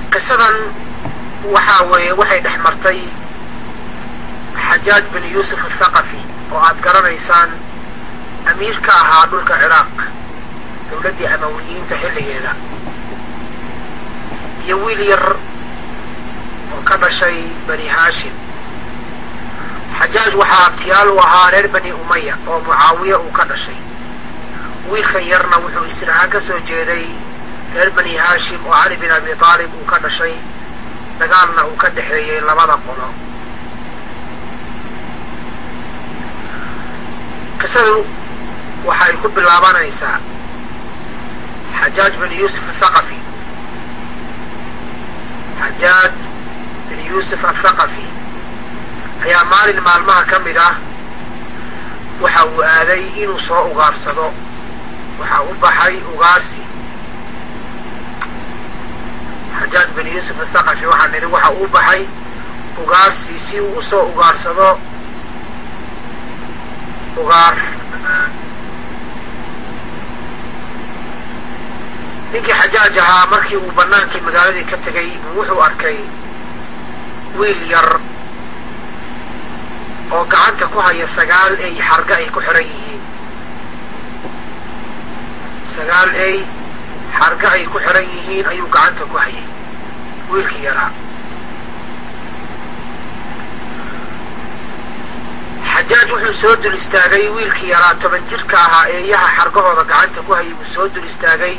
qisadan waxaa weeye waxay dhex martay xajaaj bin yuusuf athaqafi oo aad garanaysaan amiir ka ahaa dhulka ciraaq dowladdii amawiyiinta xilligeeda iyo wiil yar oo ka dhashay bani haashim xajaaj waxaa abtiyaal u ahaa reer bani umaya oo mucaawiya uu ka dhashay wiilkan yarna wuxuu isir ahaan ka soo jeeday reer bani haashim oo cali bin abi aalib uu ka dhashay dagaalna uu ka dhexeeyey labada qolo qisadu waxay ku bilaabanaysaa xajaaj bin yuusuf athaqafi xajaaj bin yuusuf athaqafi ayaa maalin maalmaha ka mid ah waxa uu aaday inuu soo ugaarsado waxaa u baxay ugaarsi xajaaj bin yuusuf athaqafi waxaa nidhi waxa uu baxay ugaarsi si uu usoo ugaarsado ugaar ninkii xajaaj ahaa markii uu bannaankii magaaladii ka tegay buu wuxuu arkay wiil yar oo gacanta ku haya sagaal ey xarga ay ku xiran yihiin sagaal ey xarga ay ku xiran yihiin ayuu gacanta ku hayay wiilkii yaraa xajaaj wuxuu soo dul istaagay wiilkii yaraa toban jirka ahaa eeyaha xargahooda gacanta ku hayay wuu soo dul istaagay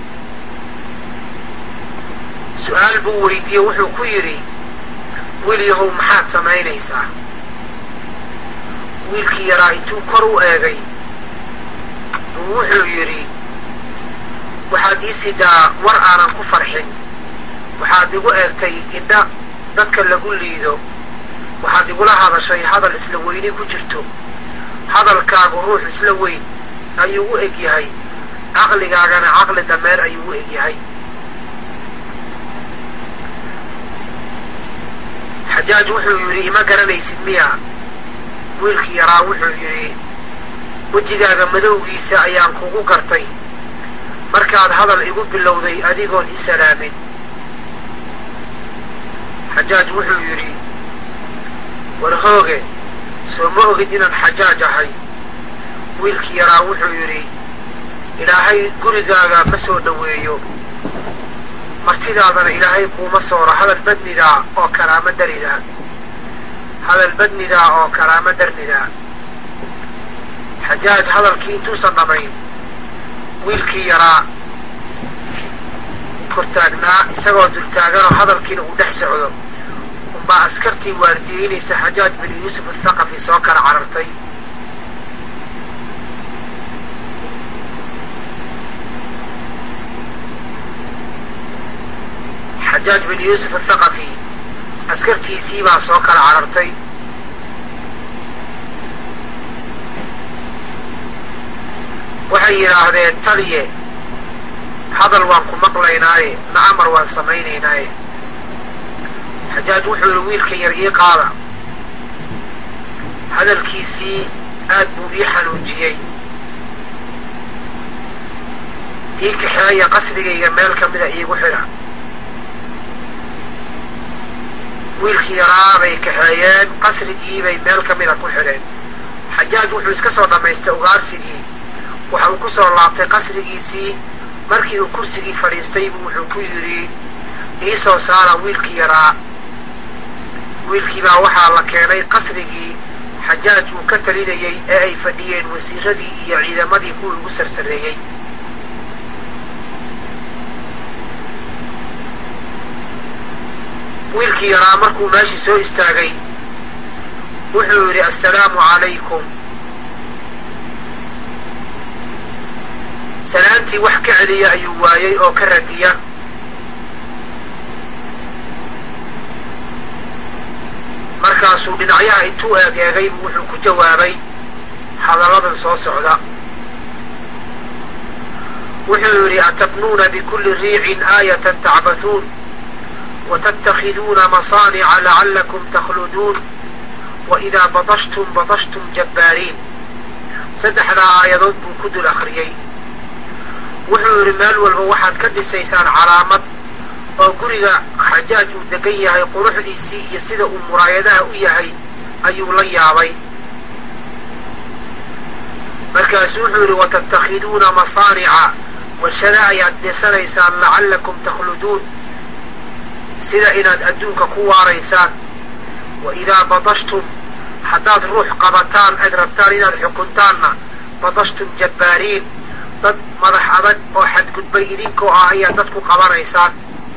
su-aal buu weydiiyey wuxuu ku yidhi wiil yahow maxaad samaynaysaa wiilkii yaraa intuu kor u eegay buu wuxuu yidhi waxaad ii sidaa war aanan ku farxin waxaad igu eegtay indha dadka lagu liido waxaad igula hadashay hadal isla weyni ku jirto hadalkaagu ruux isla weyn ayuu u eg yahay caqligaagana caqli dameer ayuu u eg yahay xajaaj wuxuu yidhi ima garanaysid miya wiilkii yaraa wuxuu yidhi wejigaaga madowgiisa ayaan kugu gartay markaad hadal igu bilowday adigoon i salaamin xajaaj wuxuu yidhi war hooge soo ma ogid inaan xajaaj ahay wiilkii yaraa wuxuu yidhi ilaahay gurigaaga ma soo dhoweeyo martidaadana ilaahay kuuma sooro hadal badnidaa oo karaamo daridaa hadal badnidaa oo karaamo darnidaa xajaaj hadalkii intuusan dhamayn wiilkii yaraa kortaagnaa isagoo dultaaganoo hadalkiina uu dhex socdo unbaa askartii waardiyeynaysa xajaaj bin yuusuf athaqafi soo kala carartay xajaaj bin yuusuf athaqafi askartiisii baa soo kala carartay waxay yidhaahdeen taliye hadal waan ku maqlaynaaye na amar waan samaynaynaaye xajaaj wuxuu yidhi wiilka yar ii qaada hadalkiisii aad buu ii xanuujiyey ii kaxeeya qasrigayga meel ka mida iigu xidha wiilkii yaraa bay kaxeeyeen qasrigiibay meel ka mida ku xidheen xajaaj wuxuu iska soo dhammaystay ugaarsigii waxa uu ku soo laabtay qasrigiisii markii uu kursigii fadhiistay buu wuxuu ku yidhi ii soo saara wiilkii yaraa wiilkii baa waxaa la keenay qasrigii xajaaj uu ka talinayey ee ay fadhiyeen wasiiradii iyo ciidamadii kuwii ugu sarsareeyey wiilkii yaraa markuu meeshii soo istaagay wuxuu yidhi assalaamu calaykum salaantii wax ka celiya ayuu waayey oo ka radiya markaasuu dhinacyaha intuu eeg eegay buu wuxuu ku jawaabay hadalladan soo socda wuxuu yidhi atabnuuna bikulli riicin aayatan tacbathuun watattakhiduuna masaanica lacallakum takhluduun waidaa badashtum badashtum jabbaariin saddexdaa aayadood buu ku dul akhriyey wuxuu yidhi meel walba waxaad ka dhisaysaan calaamad oo guriga xajaaj uu degan yahay quruxdiisii iyo sida uu muraayadaha u yahay ayuu la yaabay markaasuu wuxuu yidhi watattakhiduuna masaanica warshada ayaad dhisanaysaan lacallakum takhluduun sida inaad adduunka ku waaraysaan wa idaa badashtum haddaad ruux qabataan aad rabtaan inaad xukuntaanna badashtum jabbaariin dad madax adag oo xadgudbay idinkoo ah ayaad dad ku qabanaysaan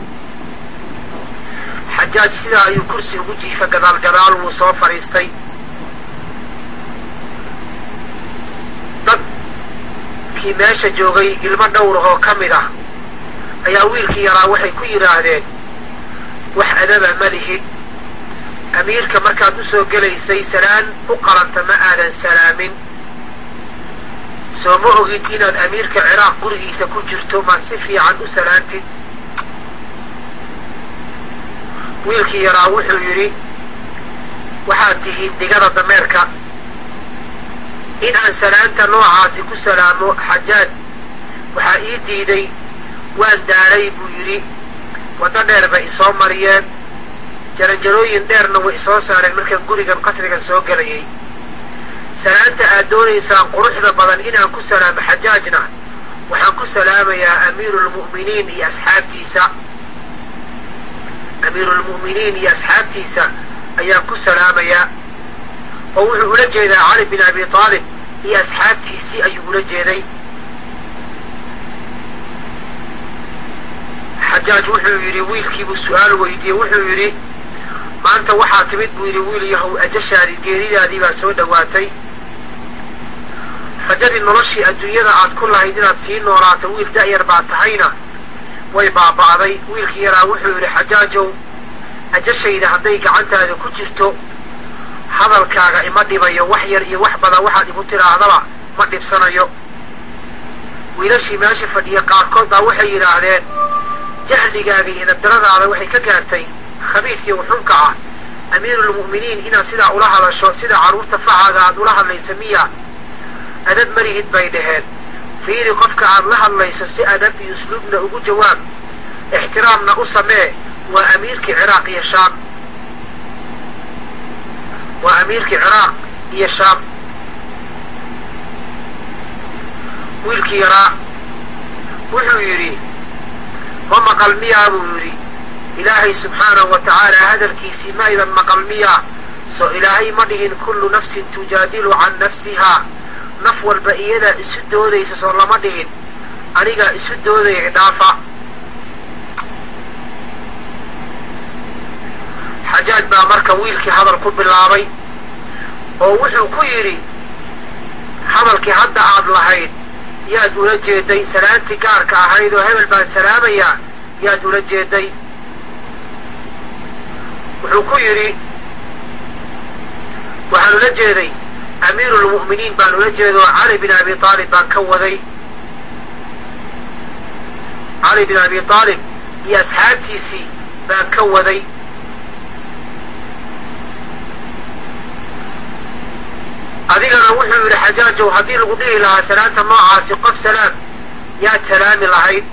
xajaaj sidaa ayuu kursi ugu jiifa gadaal gadaal wuu soo fadhiistay dadkii meesha joogay ilmo dhowrah oo ka mid ah ayaa wiilkii yaraa waxay ku yidhaahdeen wax adaba ma lihid amiirka markaad u soo gelaysay salaan u qalanta ma aadan salaamin soo ma ogid inaad amiirka ciraaq gurigiisa ku jirto maad si fiican u salaantid wiilkii yaraa wuxuu yidhi waxaad tihiin digada dameerka in aan salaanta noocaasi ku salaamo xajaaj waxaa ii diiday waan daalay buu yidhi waddo dheer bay isoo mariyeen jaranjarooyin dheerna way isoo saareen markaan gurigan qasrigan soo gelayay salaanta aad doonaysaan quruxda badan inaan ku salaamo xajaajna waxaan ku salaamayaa amiiruulmu'miniin iyo asxaabtiisa amiiruulmu'miniin iyo asxaabtiisa ayaan ku salaamayaa oo wuxuu ula jeedaa cali bin abi taalib iyo asxaabtiisii ayuu ula jeeday xajaaj wuxuu yidhi wiilkiibuu su-aal weydiiyey wuxuu yidhi maanta waxaa timid buu yidhi wiil yahow ajashaadi geeridaadii baa soo dhowaatay rajadii noloshii adduunyada aad ku lahayd inaad sii noolaato wiil da'yar baa tahayna way baaba'day wiilkii yaraa wuxuu yidhi xajaajow ajashayda hadday gacantaada ku jirto hadalkaaga ima dhibayo wax yar iyo wax badan waxaad igu tidhaahdaba ma dhibsanayo wiilashii meesha fadhiya qaarkood baa waxay yidhaahdeen jahligaaga iyo dabdaradaada waxay ka gaartay khabiidkii uxunka ah amiiruulmu'miniin inaad sidaa ula hadasho sida carruurta facaaga aad ula hadlaysa miya adab malihid bay dhaheen fiiri qofka aad la hadlayso si adab iyo usluubna ugu jawaab ixtiraamna u samee waa amiirkii ciraaq iyo shaam waa amiirkii ciraaq iyo shaam wiilkii yaraa wuxuu yidhi ma maqal miyaa buu yidhi ilaahay subxaanahu wa tacaala hadalkiisii ma idan maqal miyaa soo ilaahay ma dhihin kullu nafsin tujaadilu can nafsihaa naf walba iyadaa isu doodaysa soo lama dhihin anigaa isu doodaya idhaafa xajaaj baa marka wiilkii hadal ku bilaabay oo wuxuu ku yidhi hadalkii hadda aad lahayd yaad ula jeeday salaantii gaarka ahayd oo hebel baan salaamayaa yaad ula jeeday wuxuu ku yidhi waxaan ula jeeday amiiruulmu'miniin baan ula jeeda oo cali bin abi aalib baan ka waday cali bin abi aalib iyo asxaabtiisii baan ka waday adigana wuxuu yidhi xajaajow haddii lagu dhihi lahaa salaanta noocaasi qof salaam yaad salaami lahayd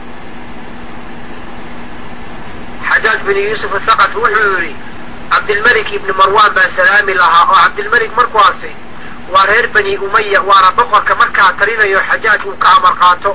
xajaaj bin yuusuf athaqafi wuxuu yidhi cabdilmelik ibni marwaan baan salaami lahaa oo cabdilmelik markuwaasi waa reer bani umaya waana boqorka markaa talinayo xajaaj uu ka amar qaato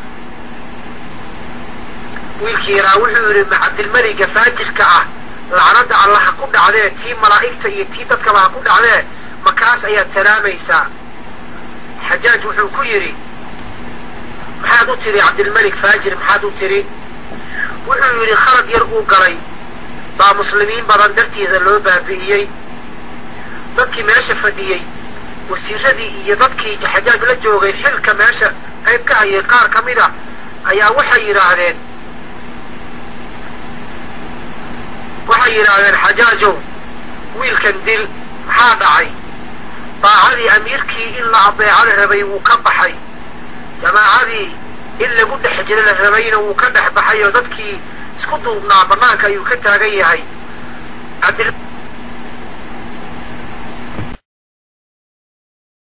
wiilkii yaraa wuxuu yidhi ma cabdilmeliga faajirka ah lacnada alla ha ku dhacdee tii malaa'igta iyo tii dadkaba ha ku dhacdee makaas ayaad salaamaysaa xajaaj wuxuu ku yidhi maxaad u tiri cabdilmelik faajir maxaad u tiri wuxuu yidhi khalad yar uu galay baa muslimiin badan dartiisa loo baabi'iyey dadkii meesha fadhiyey wasiiradii iyo dadkii xajaaj la joogay xilka meesha qayb ka hayay qaar ka mid a ayaa waxay yidhaahdeen waxay yidhaahdeen xajaajow wiilkan dil maxaa dhacay daacadii amiirkii in la adeeco la rabay wuu ka baxay jamaacadii in lagu dhex jiro la rabayna wuu ka dhex baxay oo dadkii isku duubnaa bannaanka ayuu ka taagan yahay